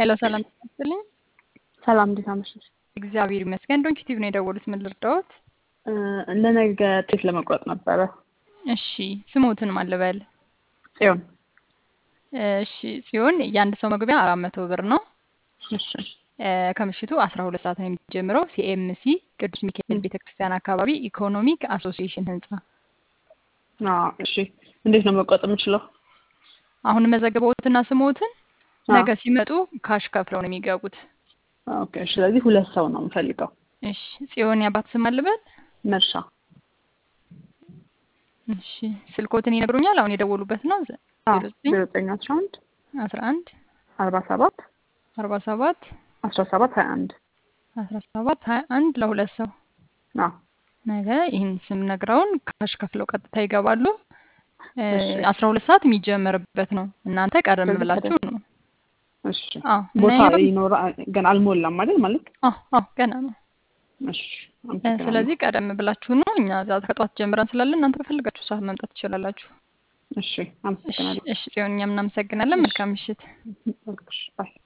ሄሎ ሰላም ይመስልኝ። ሰላም እንዴት አመሸሽ? እግዚአብሔር ይመስገን። ዶንኪ ቲቪ ነው የደወሉት። ምን ልርዳዎት? ለነገ ጤፍ ለመቁረጥ ነበረ። እሺ ስሞትን ማን ልበል? ጽዮን። እሺ ጽዮን፣ የአንድ ሰው መግቢያ አራት መቶ ብር ነው። እሺ ከምሽቱ አስራ ሁለት ሰዓት ነው የሚጀምረው። ሲኤምሲ ቅዱስ ሚካኤል ቤተክርስቲያን አካባቢ ኢኮኖሚክ አሶሲዬሽን ህንጻ። አዎ፣ እሺ እንዴት ነው መቁረጥ የምችለው? አሁን መዘገበውትና ስሞትን ነገ ሲመጡ ካሽ ከፍለው ነው የሚገቡት። ኦኬ፣ እሺ። ስለዚህ ሁለት ሰው ነው የምፈልገው። እሺ ጽዮን፣ ያባት ስም አልበል? መርሻ። እሺ ስልኮትን ይነግሩኛል? አሁን የደወሉበት ነው። ዜሮ ዘጠኝ አስራ አንድ አስራ አንድ አርባ ሰባት አርባ ሰባት አስራ ሰባት ሀያ አንድ አስራ ሰባት ሀያ አንድ ለሁለት ሰው አዎ ነገ ይህን ስም ነግረውን ካሽ ከፍለው ቀጥታ ይገባሉ። አስራ ሁለት ሰዓት የሚጀመርበት ነው። እናንተ ቀደም ብላችሁ ነው። እሺ አዎ ቦታ እና ይኖራ ገና አልሞላም አይደል? ማለት አዎ አዎ ገና ነው። እሺ አመሰግናለሁ። ስለዚህ ቀደም ብላችሁ ነው። እኛ እዛ ከጠዋት ጀምረን ስላለን እናንተ በፈልጋችሁ ሰዓት መምጣት ትችላላችሁ። እሺ እሺ አመሰግናለሁ። እሺ ጽዮን፣ እኛም እናመሰግናለን። መልካም ምሽት። ባይ